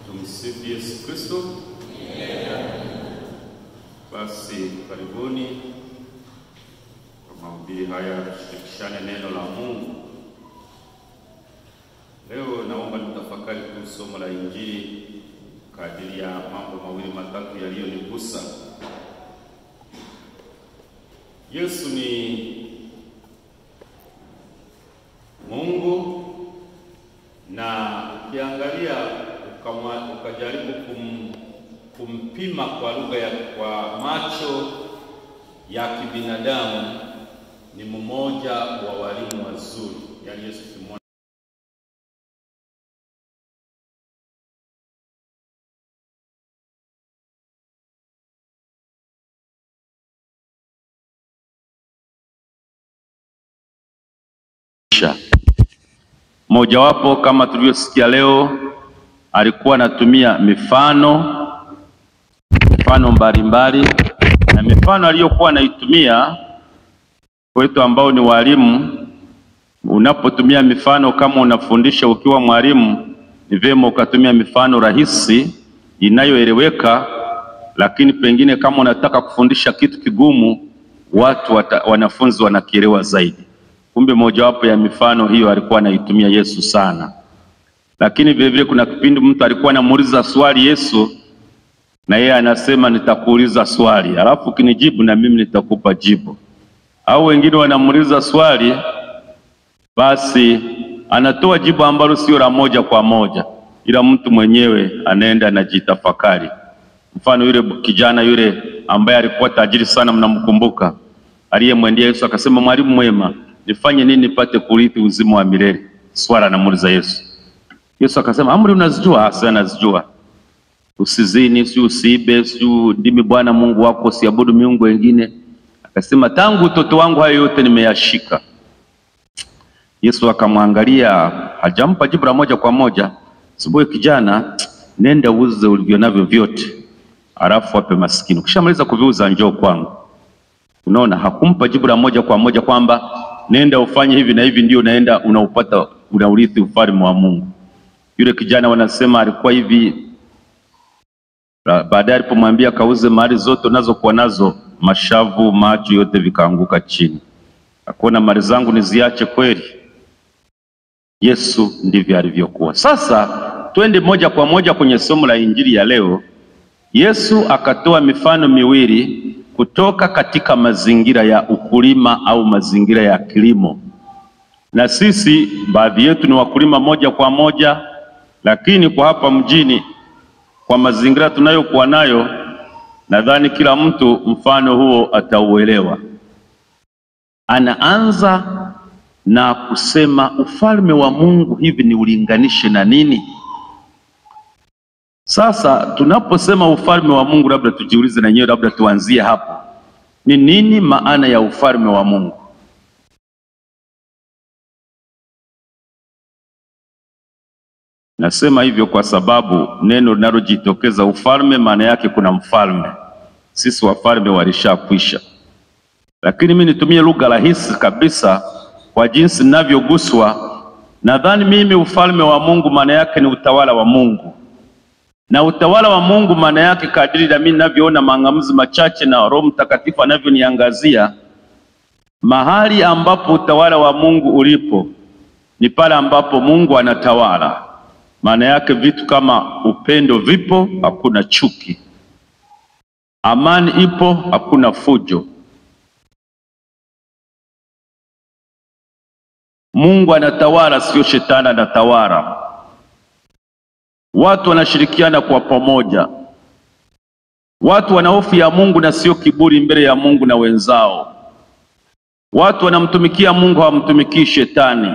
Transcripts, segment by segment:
Tumsifu Yesu Kristo. Basi karibuni kwa mahubiri haya, tushirikishane neno la Mungu. Leo naomba nitafakari tu somo la Injili kadiri ya mambo mawili matatu yaliyonigusa. Yesu ni Mungu na ukiangalia ukama- ukajaribu kum, kumpima kwa lugha ya kwa macho ya kibinadamu ni mmoja wa walimu wazuri, yaani Yesu kimwona mojawapo kama tulivyosikia leo, alikuwa anatumia mifano mifano mbalimbali, na mifano aliyokuwa anaitumia kwetu ambao ni walimu. Unapotumia mifano kama unafundisha ukiwa mwalimu, ni vyema ukatumia mifano rahisi inayoeleweka, lakini pengine kama unataka kufundisha kitu kigumu, watu wata, wanafunzi wanakielewa zaidi. Kumbe mojawapo ya mifano hiyo alikuwa anaitumia Yesu sana. Lakini vile vile kuna kipindi mtu alikuwa anamuuliza swali Yesu, na yeye anasema nitakuuliza swali, alafu ukinijibu na mimi nitakupa jibu. Au wengine wanamuuliza swali, basi anatoa jibu ambalo sio la moja kwa moja, ila mtu mwenyewe anaenda anajitafakari. Mfano yule kijana yule ambaye alikuwa tajiri sana, mnamkumbuka, aliyemwendea Yesu akasema, mwalimu mwema, nifanye nini nipate kurithi uzima wa milele? Swala anamuuliza Yesu. Yesu akasema, amri unazijua? Hasa nazijua, usizini, si usiibe, si ndimi Bwana Mungu wako, usiabudu miungu wengine. Akasema, tangu utoto wangu hayo yote nimeyashika. Yesu akamwangalia, hajampa jibu la moja kwa moja. Sibuye kijana, nenda uuze ulivyo navyo vyote, alafu wape maskini, ukishamaliza kuviuza njoo kwangu. Unaona, hakumpa jibu la moja kwa moja kwamba nenda ufanye hivi na hivi, ndio unaenda unaupata unaurithi ufalme wa Mungu. Yule kijana wanasema alikuwa hivi. Ba- Baadaye alipomwambia kauze mali zote unazokuwa nazo, mashavu macho yote vikaanguka chini, akaona mali zangu niziache kweli? Yesu ndivyo alivyokuwa. Sasa twende moja kwa moja kwenye somo la injili ya leo. Yesu akatoa mifano miwili kutoka katika mazingira ya ukulima au mazingira ya kilimo, na sisi baadhi yetu ni wakulima moja kwa moja, lakini kwa hapa mjini, kwa mazingira tunayokuwa nayo, nadhani kila mtu mfano huo atauelewa. Anaanza na kusema ufalme wa Mungu hivi ni ulinganishe na nini? Sasa tunaposema ufalme wa Mungu, labda tujiulize na wenyewe, labda tuanzie hapo. Ni nini maana ya ufalme wa Mungu? Nasema hivyo kwa sababu neno linalojitokeza ufalme, maana yake kuna mfalme. Sisi wafalme walishakwisha, lakini mimi nitumie lugha rahisi kabisa kwa jinsi ninavyoguswa. Nadhani mimi ufalme wa Mungu maana yake ni utawala wa Mungu na utawala wa Mungu maana yake kadiri na mimi ninavyoona mang'amuzi machache na Roho Mtakatifu anavyoniangazia, mahali ambapo utawala wa Mungu ulipo ni pale ambapo Mungu anatawala. Maana yake vitu kama upendo vipo, hakuna chuki, amani ipo, hakuna fujo. Mungu anatawala, sio shetani anatawala. Watu wanashirikiana kwa pamoja, watu wana hofu ya Mungu na sio kiburi mbele ya Mungu na wenzao. Watu wanamtumikia Mungu, hawamtumikii shetani.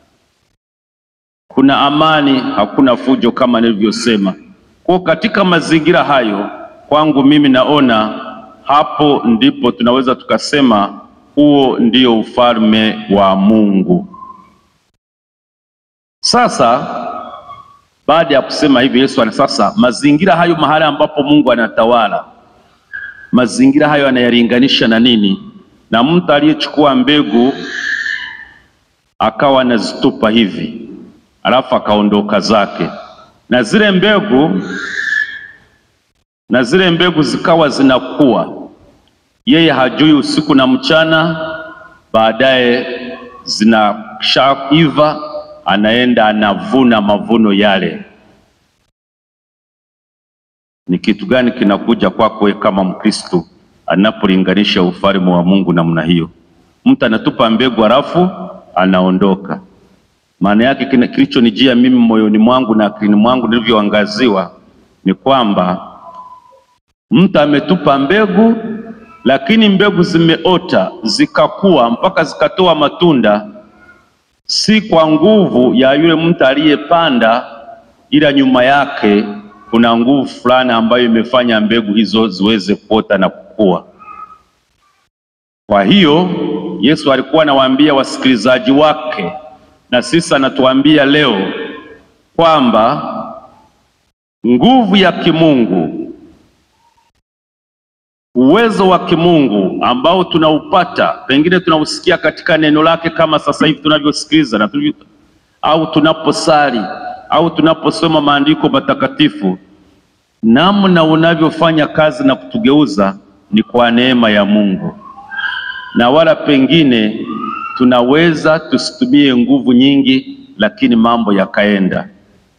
Kuna amani, hakuna fujo, kama nilivyosema. Kwa katika mazingira hayo, kwangu mimi naona hapo ndipo tunaweza tukasema huo ndio ufalme wa Mungu. Sasa baada ya kusema hivi, Yesu ana sasa mazingira hayo, mahali ambapo Mungu anatawala, mazingira hayo anayalinganisha na nini? Na mtu aliyechukua mbegu akawa anazitupa hivi, alafu akaondoka zake. na zile mbegu na zile mbegu zikawa zinakuwa, yeye hajui usiku na mchana. Baadaye zinashaiva, anaenda anavuna mavuno yale. Ni kitu gani kinakuja kwako wewe kama Mkristo anapolinganisha ufalme wa Mungu namna hiyo? Mtu anatupa mbegu halafu anaondoka. Maana yake kilichonijia mimi moyoni mwangu na akilini mwangu nilivyoangaziwa ni kwamba mtu ametupa mbegu, lakini mbegu zimeota zikakua mpaka zikatoa matunda, si kwa nguvu ya yule mtu aliyepanda, ila nyuma yake kuna nguvu fulani ambayo imefanya mbegu hizo ziweze kuota na kukua. Kwa hiyo Yesu alikuwa anawaambia wasikilizaji wake, na sisi anatuambia leo kwamba nguvu ya kimungu, uwezo wa kimungu ambao tunaupata pengine tunausikia katika neno lake, kama sasa hivi tunavyosikiliza na tulivyo, au tunaposali au tunaposoma maandiko matakatifu, namna unavyofanya kazi na kutugeuza ni kwa neema ya Mungu, na wala pengine tunaweza tusitumie nguvu nyingi, lakini mambo yakaenda.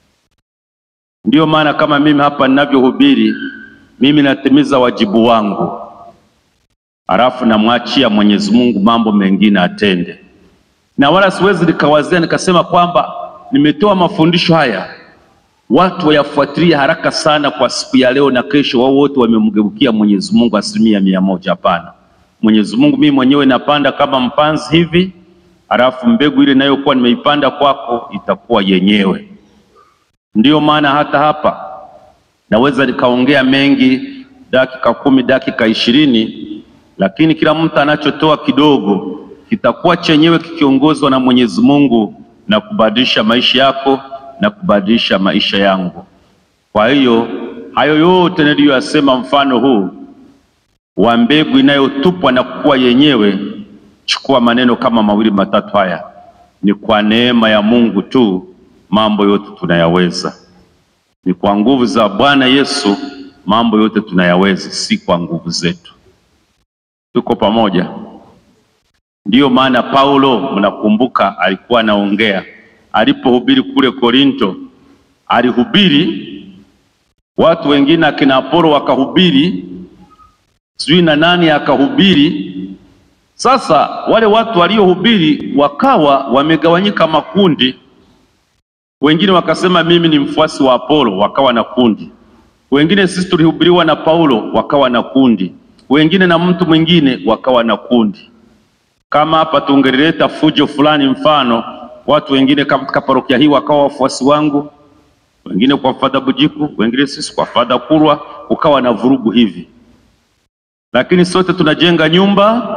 Ndiyo maana kama mimi hapa ninavyohubiri, mimi natimiza wajibu wangu, halafu namwachia Mwenyezi Mungu mambo mengine atende, na wala siwezi nikawazia nikasema kwamba nimetoa mafundisho haya watu wayafuatilia haraka sana kwa siku ya leo na kesho, wao wote wamemgeukia Mwenyezi Mungu asilimia mia moja. Hapana. Mwenyezi Mungu mimi mwenyewe napanda kama mpanzi hivi, halafu mbegu ile inayokuwa nimeipanda kwako itakuwa yenyewe. Ndiyo maana hata hapa naweza nikaongea mengi, dakika kumi, dakika ishirini, lakini kila mtu anachotoa kidogo kitakuwa chenyewe kikiongozwa na Mwenyezi Mungu na kubadilisha maisha yako na kubadilisha maisha yangu. Kwa hiyo hayo yote niliyoyasema, mfano huu wa mbegu inayotupwa na kukua yenyewe, chukua maneno kama mawili matatu haya, ni kwa neema ya Mungu tu mambo yote tunayaweza. Ni kwa nguvu za Bwana Yesu mambo yote tunayaweza, si kwa nguvu zetu. Tuko pamoja? Ndiyo maana Paulo, mnakumbuka, alikuwa anaongea alipohubiri kule Korinto, alihubiri watu wengine, akina Apolo wakahubiri, sijui na nani akahubiri. Sasa wale watu waliohubiri wakawa wamegawanyika makundi. Wengine wakasema mimi ni mfuasi wa Apolo, wakawa na kundi. Wengine sisi tulihubiriwa na Paulo, wakawa na kundi. Wengine na mtu mwingine, wakawa na kundi. Kama hapa tungelileta fujo fulani, mfano watu wengine katika parokia hii wakawa wafuasi wangu, wengine kwa Fadha Bujiku, wengine sisi kwa Fadha Kurwa, ukawa na vurugu hivi, lakini sote tunajenga nyumba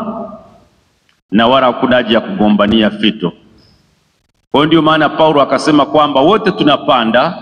na wala hakuna haja ya kugombania fito. Kwa hiyo ndio maana Paulo akasema kwamba wote tunapanda,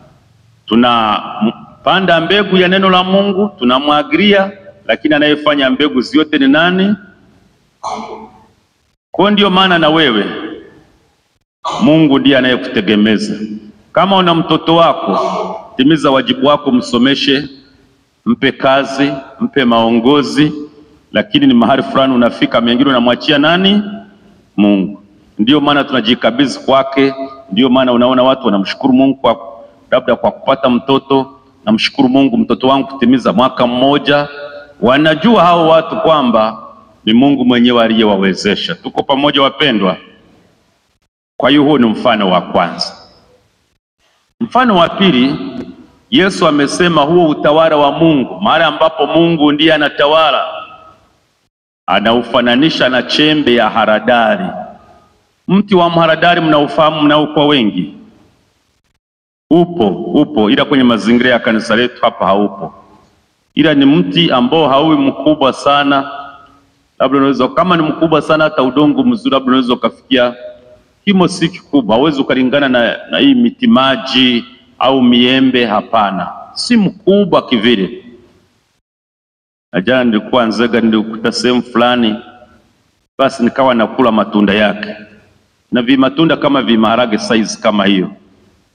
tunapanda mbegu ya neno la Mungu, tunamwagilia, lakini anayefanya mbegu zote ni nani? Kwa hiyo ndio maana na wewe Mungu ndiye anayekutegemeza. Kama una mtoto wako, timiza wajibu wako, msomeshe, mpe kazi, mpe maongozi, lakini ni mahali fulani unafika, mengine unamwachia nani? Mungu. Ndiyo maana tunajikabidhi kwake. Ndiyo maana unaona watu wanamshukuru Mungu kwa labda kwa kupata mtoto. Namshukuru Mungu, mtoto wangu kutimiza mwaka mmoja. Wanajua hao watu kwamba ni Mungu mwenyewe aliyewawezesha. Tuko pamoja, wapendwa? Kwa hiyo huo ni mfano wa kwanza. Mfano wa pili, Yesu amesema huo utawala wa Mungu, mahali ambapo Mungu ndiye anatawala, anaufananisha na chembe ya haradali. Mti wa mharadali mnaufahamu, mnaokuwa wengi, upo upo, ila kwenye mazingira ya kanisa letu hapa haupo, ila ni mti ambao hauwi mkubwa sana, labda unaweza kama ni mkubwa sana, hata udongo mzuri, labda unaweza ukafikia kimo si kikubwa, hauwezi ukalingana na, na hii miti maji au miembe. Hapana, si mkubwa kivile. Na jana nilikuwa Nzega, nilikuta sehemu fulani, basi nikawa nakula matunda yake na vimatunda kama vimaharage size kama hiyo,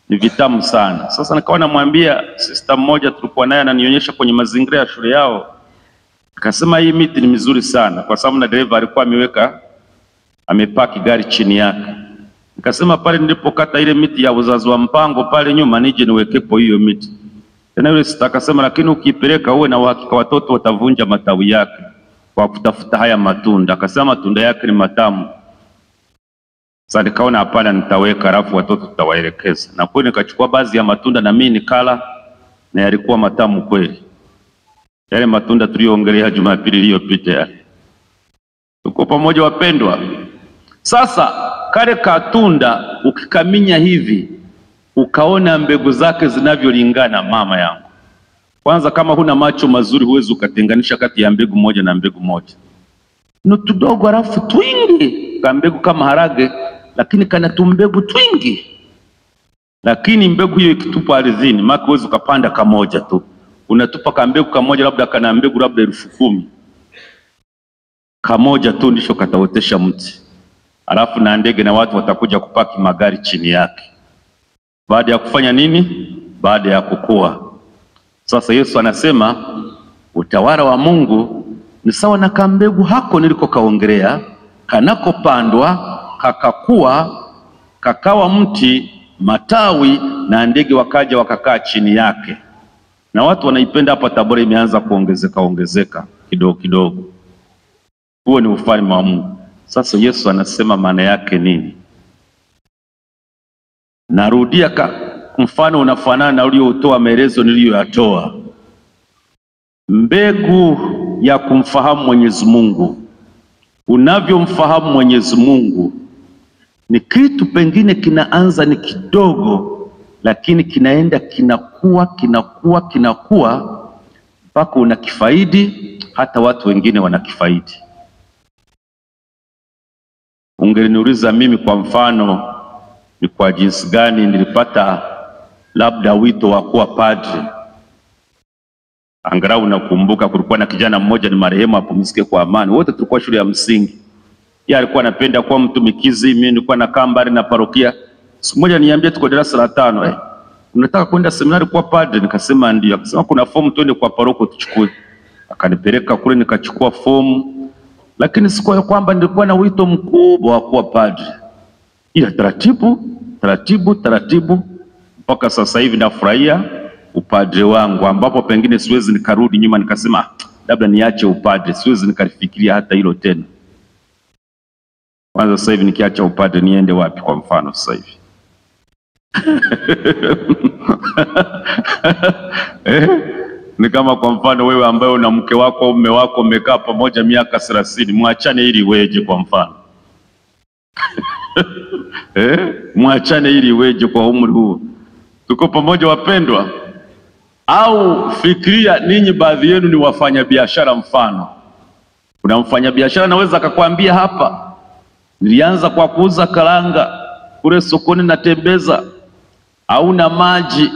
ni vitamu sana. Sasa nikawa namwambia sister mmoja tulikuwa naye ananionyesha kwenye mazingira ya shule yao, akasema hii miti ni mizuri sana, kwa sababu na dereva alikuwa ameweka amepaki gari chini yake. Nikasema pale nilipokata ile miti ya uzazi wa mpango pale nyuma, nije niwekepo hiyo miti tena. Yule sister akasema, lakini ukipeleka uwe na uhakika watoto watavunja matawi yake kwa kutafuta haya matunda. Akasema matunda yake ni matamu. Sasa nikaona hapana, nitaweka alafu watoto tutawaelekeza, na kweli nikachukua baadhi ya matunda na mimi nikala, na yalikuwa matamu kweli, yale matunda tuliyoongelea Jumapili iliyopita yale. Tuko pamoja wapendwa? Sasa kale katunda ukikaminya hivi ukaona mbegu zake zinavyolingana, mama yangu, kwanza kama huna macho mazuri huwezi ukatenganisha kati ya mbegu moja na mbegu moja. Ni tudogo halafu twingi ka mbegu kama harage, lakini kana tumbegu twingi. Lakini mbegu hiyo ikitupwa ardhini, maana huwezi ukapanda kamoja tu, unatupa ka mbegu kamoja, labda kana mbegu labda elfu kumi kamoja tu ndicho kataotesha mti, alafu na ndege na watu watakuja kupaki magari chini yake. Baada ya kufanya nini? Baada ya kukua. Sasa Yesu anasema utawala wa Mungu ni sawa na kambegu hako niliko kaongelea, kanakopandwa kakakua, kakawa mti, matawi, na ndege wakaja wakakaa chini yake, na watu wanaipenda. Hapa Tabora imeanza kuongezeka ongezeka kidogo kidogo. Huo ni ufalme wa Mungu. Sasa Yesu anasema maana yake nini? Narudia ka mfano unafanana na ulioutoa maelezo niliyoyatoa. Mbegu ya kumfahamu Mwenyezi Mungu, unavyomfahamu Mwenyezi Mungu ni kitu pengine kinaanza ni kidogo, lakini kinaenda kinakuwa kinakuwa kinakuwa mpaka unakifaidi, hata watu wengine wanakifaidi. Ungeliniuliza mimi kwa mfano, ni kwa jinsi gani nilipata labda wito wa kuwa padri. Angalau nakumbuka kulikuwa na kijana mmoja, ni marehemu apumzike kwa amani, wote tulikuwa shule ya msingi. Yeye alikuwa anapenda kuwa mtumikizi, mimi nilikuwa nakaa mbali na parokia. Siku moja niambia, tuko darasa la tano, eh, unataka kwenda seminari kuwa padri? Nikasema ndio. Akasema kuna fomu, twende kwa paroko tuchukue. Akanipeleka kule, nikachukua fomu lakini sikuwa kwamba nilikuwa na wito mkubwa wa kuwa padri, ila taratibu taratibu taratibu mpaka sasa hivi nafurahia upadre wangu, ambapo pengine siwezi nikarudi nyuma nikasema labda niache upadre, siwezi nikalifikiria hata hilo tena. Kwanza sasa hivi nikiacha upadre niende wapi? Kwa mfano sasa hivi eh? Ni kama kwa mfano wewe ambaye una mke wako au mume wako mmekaa pamoja miaka thelathini, mwachane ili iweje? Kwa mfano eh, mwachane ili iweje kwa umri huu? Tuko pamoja wapendwa? Au fikiria ninyi, baadhi yenu ni wafanyabiashara. Mfano, kuna mfanyabiashara naweza akakwambia hapa, nilianza kwa kuuza karanga kule sokoni, natembeza au na maji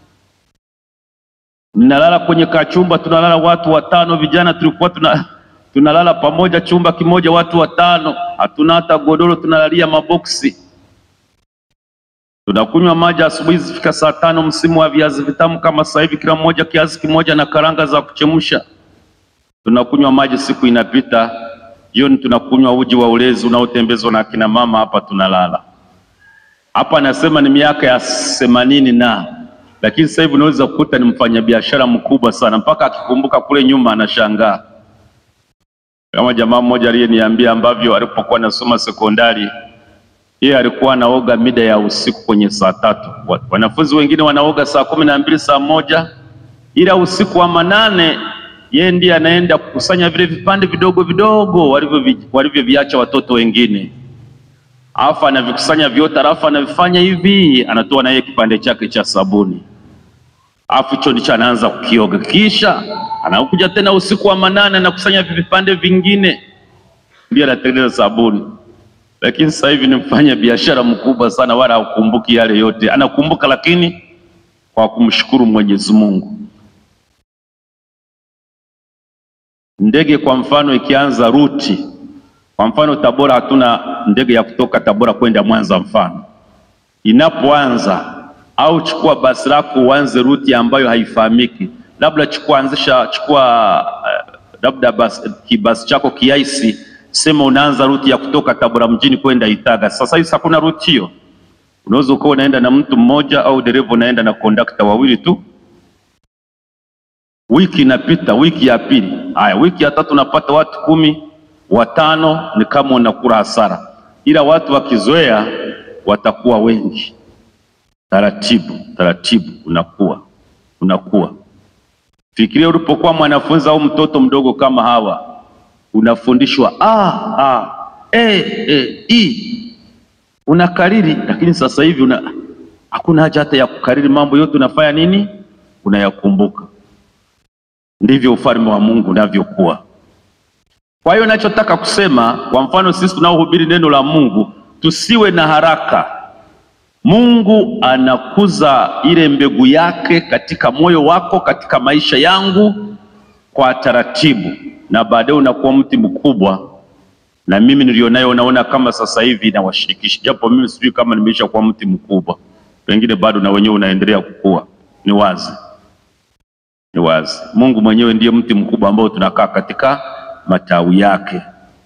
ninalala kwenye kachumba, tunalala watu watano, vijana tulikuwa tuna tunalala pamoja chumba kimoja, watu watano, hatuna hata godoro, tunalalia maboksi. Tunakunywa maji asubuhi zifika saa tano, msimu wa viazi vitamu kama sasa hivi, kila mmoja kiazi kimoja na karanga za kuchemsha. Tunakunywa maji, siku inapita, jioni tunakunywa uji wa ulezi unaotembezwa na akina mama. Hapa tunalala hapa, nasema ni miaka ya themanini na lakini sasa hivi unaweza kukuta ni mfanyabiashara mkubwa sana, mpaka akikumbuka kule nyuma anashangaa. Kama jamaa mmoja aliyeniambia ambavyo alipokuwa anasoma sekondari, yeye alikuwa anaoga mida ya usiku kwenye saa tatu. Wanafunzi wengine wanaoga saa kumi na mbili saa moja, ila usiku wa manane yeye ndiye anaenda kukusanya vile vipande vidogo vidogo walivyoviacha watoto wengine alafu anavikusanya vyote, alafu anavifanya hivi, anatoa na yeye kipande chake cha sabuni, alafu hicho ndicho anaanza kukioga, kisha anakuja tena usiku wa manane anakusanya vipande vingine, ndio anatengeneza sabuni. Lakini sasa hivi ni mfanya biashara mkubwa sana, wala hakumbuki yale yote. Anakumbuka lakini kwa kumshukuru Mwenyezi Mungu. Ndege kwa mfano ikianza ruti kwa mfano Tabora, hatuna ndege ya kutoka Tabora kwenda Mwanza. Mfano inapoanza au chukua basi lako uanze ruti ambayo haifahamiki, labda chukua anzisha, chukua uh, labda basi, kibasi chako kiaisi, sema unaanza ruti ya kutoka Tabora mjini kwenda Itaga. Sasa hivi hakuna ruti hiyo, unaweza ukawa unaenda na mtu mmoja au dereva unaenda na kondakta wawili tu. Wiki inapita, wiki ya pili, haya, wiki ya tatu unapata watu kumi, watano, ni kama unakula hasara, ila watu wakizoea watakuwa wengi taratibu taratibu, unakuwa unakuwa. Fikiria ulipokuwa mwanafunzi au mtoto mdogo kama hawa, unafundishwa ah, ah, eh, eh, i unakariri, lakini sasa hivi una hakuna haja hata ya kukariri, mambo yote unafanya nini? Unayakumbuka. Ndivyo ufalme wa Mungu unavyokuwa. Kwa hiyo nachotaka kusema, kwa mfano sisi tunaohubiri neno la Mungu, tusiwe na haraka. Mungu anakuza ile mbegu yake katika moyo wako, katika maisha yangu kwa taratibu, na baadaye unakuwa mti mkubwa. Na mimi nilionayo, naona kama sasa hivi nawashirikisha, japo mimi sijui kama nimeisha kuwa mti mkubwa, pengine bado na wenyewe unaendelea kukua. Ni wazi, ni wazi, Mungu mwenyewe ndiye mti mkubwa ambao tunakaa katika matawi yake.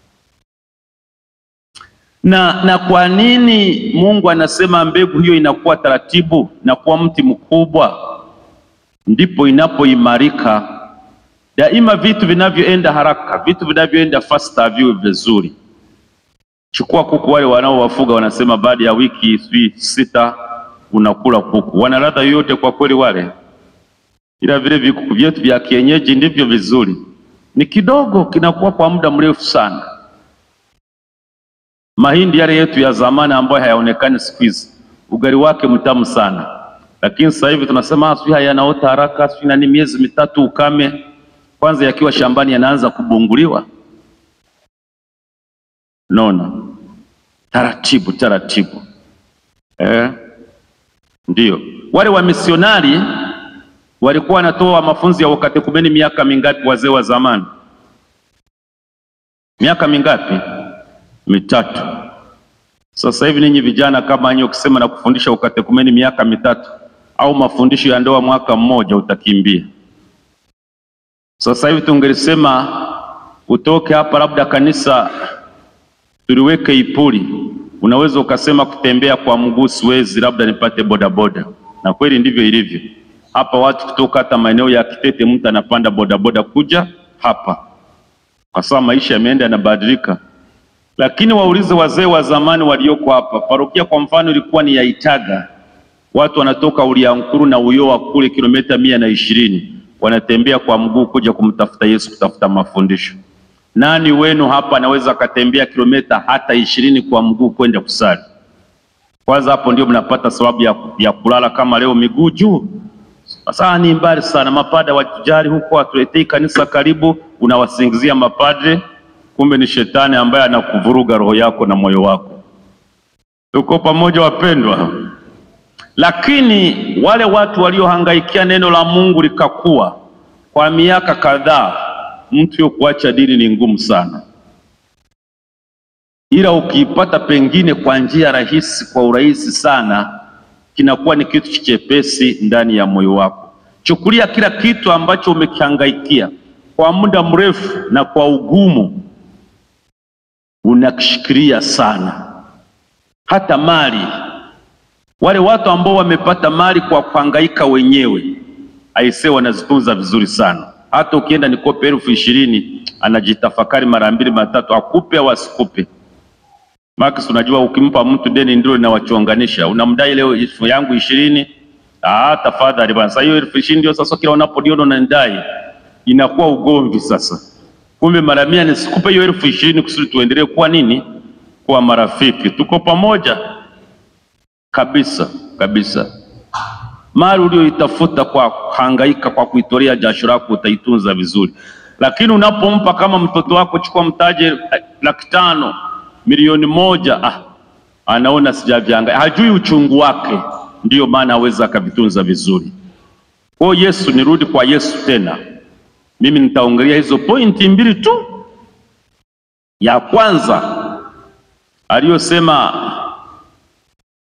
Na, na kwa nini Mungu anasema mbegu hiyo inakuwa taratibu na kuwa mti mkubwa? Ndipo inapoimarika. Daima vitu vinavyoenda haraka, vitu vinavyoenda fasta viwe vizuri. Chukua kuku wale wanaowafuga, wanasema baada ya wiki sijui sita unakula kuku. Wana ladha yoyote kwa kweli wale? Ila vile vikuku vyetu vya kienyeji ndivyo vizuri, ni kidogo, kinakuwa kwa muda mrefu sana mahindi yale yetu ya zamani ambayo hayaonekani siku hizi, ugali wake mtamu sana, lakini sasa hivi tunasema sijui hayanaota haraka, sijui nani, miezi mitatu ukame. Kwanza yakiwa shambani yanaanza kubunguliwa. Naona taratibu taratibu, eh, ndiyo wale wamisionari walikuwa wanatoa mafunzo ya ukatekumeni miaka mingapi? Wazee wa zamani, miaka mingapi? mitatu. Sasa hivi ninyi vijana kama nyinyi ukisema na kufundisha ukatekumeni miaka mitatu au mafundisho ya ndoa mwaka mmoja utakimbia. Sasa hivi tungelisema utoke hapa, labda kanisa tuliweke Ipuli, unaweza ukasema kutembea kwa mguu siwezi, labda nipate bodaboda. Na kweli ndivyo ilivyo hapa, watu kutoka hata maeneo ya Kitete, mtu anapanda bodaboda kuja hapa, kwa sababu maisha yameenda yanabadilika lakini waulize wazee wa zamani walioko hapa. Parokia kwa mfano ilikuwa ni ya Itaga, watu wanatoka Uliankuru na Uyoa kule kilomita mia na ishirini wanatembea kwa mguu kuja kumtafuta Yesu, kutafuta mafundisho. Nani wenu hapa anaweza akatembea kilomita hata ishirini kwa mguu kwenda kusali? Kwanza hapo ndio mnapata sababu ya, ya kulala kama leo miguu juu. Sasa ni mbali sana, mapada watujali huko, watuletei kanisa karibu, unawasingizia mapadre kumbe ni shetani ambaye anakuvuruga roho yako na moyo wako. Tuko pamoja wapendwa? Lakini wale watu waliohangaikia neno la Mungu likakuwa kwa miaka kadhaa, mtu yo kuacha dini ni ngumu sana, ila ukiipata pengine kwa njia rahisi, kwa urahisi sana, kinakuwa ni kitu chepesi ndani ya moyo wako. Chukulia kila kitu ambacho umekihangaikia kwa muda mrefu na kwa ugumu unakishikilia sana. Hata mali, wale watu ambao wamepata mali kwa kuhangaika wenyewe, aisee, wanazitunza vizuri sana. Hata ukienda nikope elfu ishirini anajitafakari mara mbili matatu, akupe au asikupe. Max, unajua ukimpa mtu deni ndio linawachonganisha. Unamdai leo elfu yangu ishirini, ah, tafadhali bwana, sasa hiyo elfu ishirini ndio sasa kila unapodiona unanidai, inakuwa ugomvi sasa Kumbe mara mia nisikupe hiyo elfu ishirini kusudi tuendelee kuwa nini? Kuwa marafiki, tuko pamoja kabisa kabisa. Mali ulioitafuta kwa kuhangaika, kwa kuitolea jasho lako, utaitunza vizuri, lakini unapompa kama mtoto wako, chukua mtaje laki tano, milioni moja, ah, anaona sijavihangaika, hajui uchungu wake, ndiyo maana aweza akavitunza vizuri. Kwa Yesu, nirudi kwa Yesu tena mimi nitaongelea hizo pointi mbili tu. Ya kwanza aliyosema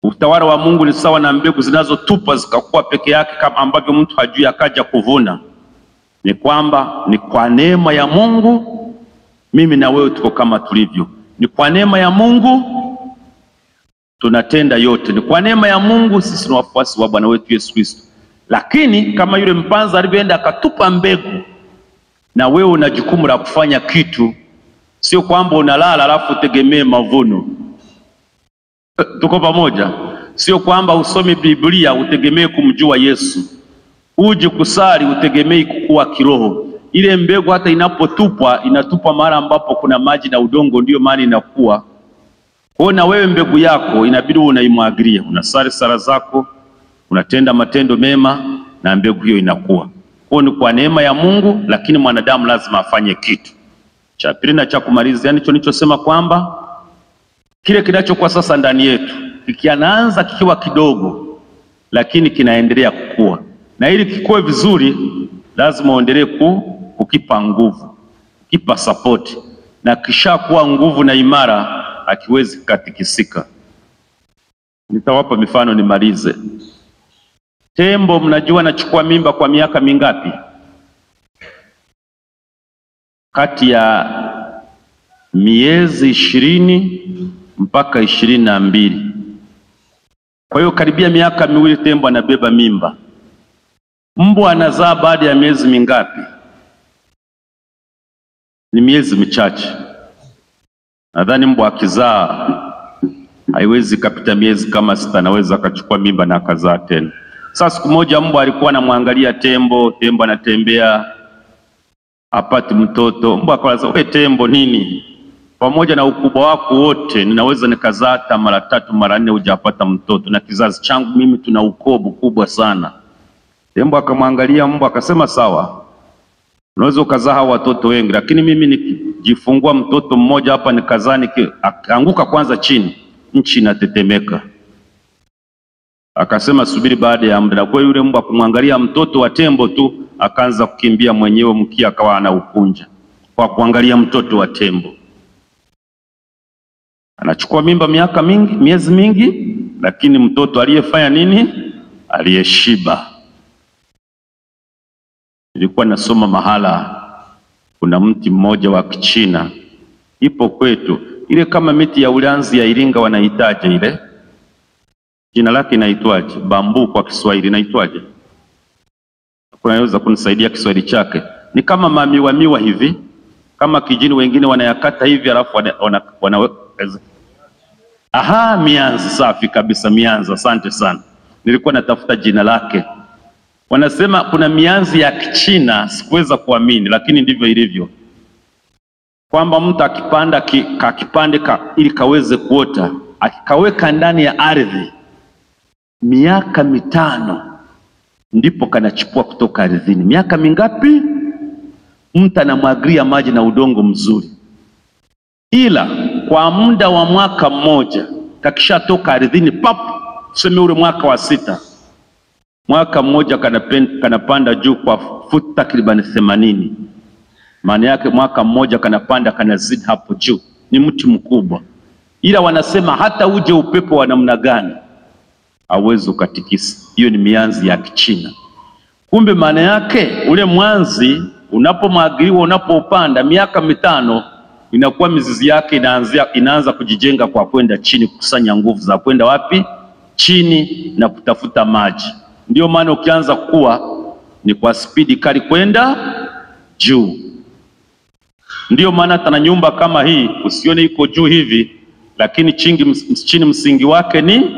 Utawala wa Mungu ni sawa na mbegu zinazotupwa zikakuwa peke yake, kama ambavyo mtu hajui akaja kuvuna. Ni kwamba ni kwa neema ya Mungu mimi na wewe tuko kama tulivyo. Ni kwa neema ya Mungu tunatenda yote. Ni kwa neema ya Mungu sisi ni wafuasi wa Bwana wetu Yesu Kristo. Lakini kama yule mpanzi alivyoenda akatupa mbegu, na wewe una jukumu la kufanya kitu, sio kwamba unalala alafu utegemee mavuno. Tuko pamoja? Sio kwamba usome Biblia utegemee kumjua Yesu, uje kusali utegemei kukua kiroho. Ile mbegu hata inapotupwa inatupwa mahali ambapo kuna maji na udongo, ndiyo maana inakuwa. Kwa hiyo na wewe mbegu yako inabidi unaimwagilia, unasali sala zako, unatenda matendo mema na mbegu hiyo inakuwa. Kwa hiyo ni kwa neema ya Mungu, lakini mwanadamu lazima afanye kitu. Cha pili na cha kumalizia ndicho nilichosema kwamba kile kinachokuwa sasa ndani yetu kikianaanza kikiwa kidogo, lakini kinaendelea kukua, na ili kikue vizuri, lazima uendelee ku, kukipa nguvu, kukipa sapoti, na kishakuwa nguvu na imara, akiwezi kukatikisika. Nitawapa mifano nimalize. Tembo, mnajua anachukua mimba kwa miaka mingapi? Kati ya miezi ishirini mpaka ishirini na mbili. Kwa hiyo karibia miaka miwili tembo anabeba mimba. Mbwa anazaa baada ya miezi mingapi? Ni miezi michache. Nadhani mbwa akizaa haiwezi kapita miezi kama sita, anaweza akachukua mimba na akazaa tena. Sasa siku moja mbwa alikuwa anamwangalia tembo, tembo anatembea apati mtoto. Mbwa akawaza, we tembo nini pamoja na ukubwa wako wote ninaweza nikazaa hata mara tatu mara nne hujapata mtoto, na kizazi changu mimi tuna ukoo mkubwa sana. Tembo akamwangalia mbwa akasema, sawa, unaweza ukazaa hao watoto wengi, lakini mimi nikijifungua mtoto mmoja hapa nikazaa, nikaanguka kwanza chini, nchi inatetemeka. Akasema subiri baada ya muda. Kwa yule mbwa kumwangalia mtoto wa tembo tu akaanza kukimbia mwenyewe, mkia akawa anaukunja kwa kuangalia mtoto wa tembo anachukua mimba miaka mingi, miezi mingi, lakini mtoto aliyefanya nini? Aliyeshiba. Nilikuwa nasoma mahala, kuna mti mmoja wa Kichina ipo kwetu, ile kama miti ya ulanzi ya Iringa wanahitaje ile, jina lake inaitwaje? Bambu kwa Kiswahili inaitwaje? Kunaweza kunisaidia Kiswahili chake? Ni kama mamiwa miwa hivi, kama kijini, wengine wanayakata hivi, alafu wana, wana, wana Aha, mianzi. Safi kabisa, mianzi. Asante sana, nilikuwa natafuta jina lake. Wanasema kuna mianzi ya Kichina, sikuweza kuamini, lakini ndivyo ilivyo, kwamba mtu akipanda ki, kakipande ka, ili kaweze kuota, akikaweka ndani ya ardhi miaka mitano ndipo kanachipua kutoka ardhini. Miaka mingapi? Mtu anamwagilia maji na udongo mzuri, ila kwa muda wa mwaka mmoja kakishatoka ardhini pap, tuseme ule mwaka wa sita, mwaka mmoja kanapen, kanapanda juu kwa futi takribani themanini. Maana yake mwaka mmoja kanapanda kanazidi hapo juu, ni mti mkubwa, ila wanasema hata uje upepo wa namna gani hauwezi ukatikisa. Hiyo ni mianzi ya Kichina. Kumbe maana yake ule mwanzi unapomwagiliwa, unapopanda miaka mitano inakuwa mizizi yake inaanzia, inaanza kujijenga kwa kwenda chini, kukusanya nguvu za kwenda wapi? Chini na kutafuta maji. Ndiyo maana ukianza kuwa ni kwa spidi kali kwenda juu. Ndiyo maana hata na nyumba kama hii usione iko juu hivi, lakini chini, chini msingi wake ni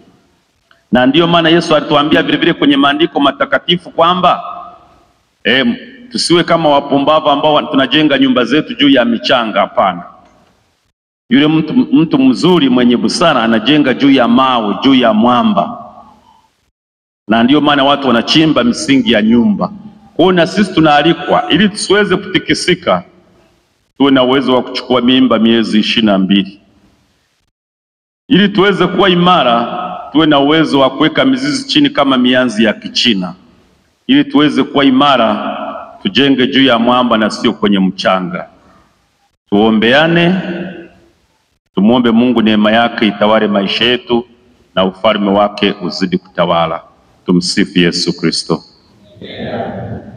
na ndiyo maana Yesu alituambia vile vile kwenye maandiko matakatifu kwamba eh, tusiwe kama wapumbavu ambao tunajenga nyumba zetu juu ya michanga. Hapana, yule mtu, mtu mzuri mwenye busara anajenga juu ya mawe, juu ya mwamba, na ndiyo maana watu wanachimba misingi ya nyumba. Kwa hiyo na sisi tunaalikwa ili tusiweze kutikisika, tuwe na uwezo wa kuchukua mimba miezi ishirini na mbili ili tuweze kuwa imara, tuwe na uwezo wa kuweka mizizi chini kama mianzi ya Kichina, ili tuweze kuwa imara tujenge juu ya mwamba na sio kwenye mchanga. Tuombeane, tumwombe Mungu neema yake itawale maisha yetu, na ufalme wake uzidi kutawala. Tumsifu Yesu Kristo.